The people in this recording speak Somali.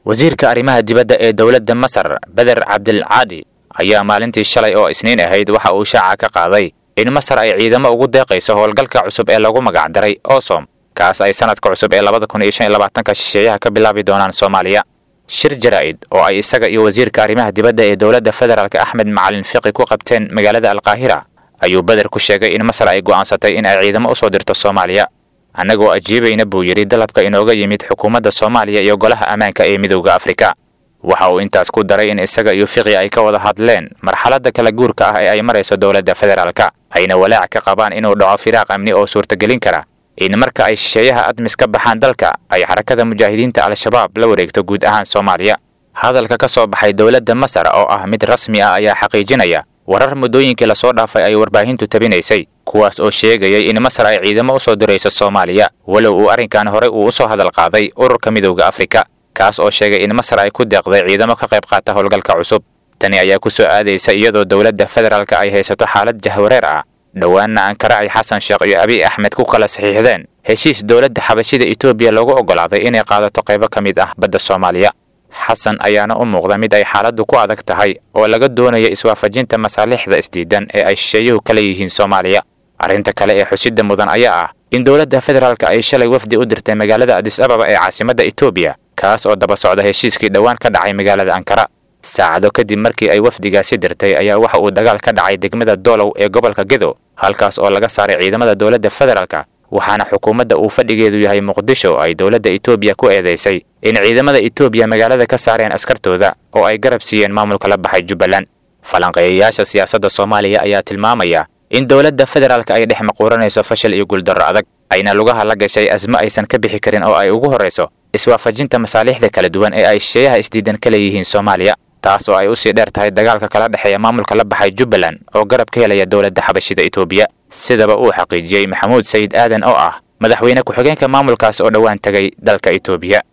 wasiirka arrimaha dibadda ee dowladda masar beder cabdilcaadi ayaa maalintii shalay oo isniin ahayd waxa uu shaaca ka qaaday in masar ay ciidamo ugu deeqayso howlgalka cusub ee lagu magacdaray osom kaas ay sanadka cusub ee labada kun iyo shan iyo labaatanka shisheeyaha ka bilaabi doonaan soomaaliya shir jaraa'id oo ay isaga iyo wasiirka arrimaha dibadda ee dowladda federaalk axmed macalin fiqi ku qabteen magaalada alkaahira ayuu beder ku sheegay in masar ay go'aansatay in ay ciidamo usoo dirto soomaaliya annagoo ajiibayna buu yidhi dalabka inooga yimid xukuumadda soomaaliya iyo golaha ammaanka ee midowda afrika waxa uu intaas ku daray in isaga iyo fiqi ay ka wada hadleen marxaladda kala guurka ah ee ay marayso dowladda federaalka ayna walaac ka qabaan inuu dhaco firaaq amni oo suurtagelin kara in marka ay shisheeyaha admis ka baxaan dalka ay xarakada mujaahidiinta al-shabaab la wareegto guud ahaan soomaaliya hadalka ka soo baxay dowladda masar oo ah mid rasmi ah ayaa xaqiijinaya warar muddooyinkii lasoo dhaafay ay warbaahintu tabinaysay kuwaas oo sheegayay in masar ay ciidamo usoo dirayso soomaaliya walow uu arrinkan horey uu usoo hadal qaaday ururka midowda afrika kaas oo sheegay in masar ay ku deeqday ciidamo ka qayb qaata howlgalka cusub tani ayaa ku soo aadaysa iyadoo dowladda federaalka ay haysato xaalad jahwareer ah dhowaanna ankara ay xasan sheekh iyo abiy axmed ku kala saxiixdeen heshiis dowladda xabashida etoobiya loogu oggolaaday inay qaadato qaybo ka mid ah badda soomaaliya xasan ayaana u muuqda mid ay xaaladdu ku adag tahay oo laga doonayo iswaafajinta masaalixda isdiidan ee ay shisheeyuhu ka leeyihiin soomaaliya arrinta kale ee xusidda mudan ayaa ah in dowladda federaalka ay shalay wafdi u dirtay magaalada adis ababa ee caasimadda etoobiya kaas oo daba socda heshiiskii dhowaan ka dhacay magaalada ankara saacado kadib markii ay wafdigaasi dirtay ayaa waxa uu dagaal ka dhacay degmada doolow ee gobolka gedo halkaas oo laga saaray ciidamada dowladda federaalka waxaana xukuumadda uu fadhigeedu yahay muqdisho ay dowladda etoobiya ku eedaysay in ciidamada etoobiya magaalada ka saareen askartooda oo ay garab siiyeen maamulka la baxay jubbaland falanqeeyayaasha siyaasadda soomaaliya ayaa tilmaamaya in dowladda federaalka ay dhex maquuranayso fashil iyo guuldarro adag ayna lugaha la gashay asmo aysan ka bixi karin oo ay ugu horrayso iswaafajinta masaaliixda kala duwan ee ay shisheeyaha isdiidan ka leeyihiin soomaaliya taas oo ay usii dheer tahay dagaalka kala dhexeeya maamulka la baxay jubbaland oo garab ka helaya dowladda xabashida etoobiya sidaba uu xaqiijiyey maxamuud sayid aadan oo ah madaxweyne ku-xigeenka maamulkaas oo dhowaan tegay dalka etoobiya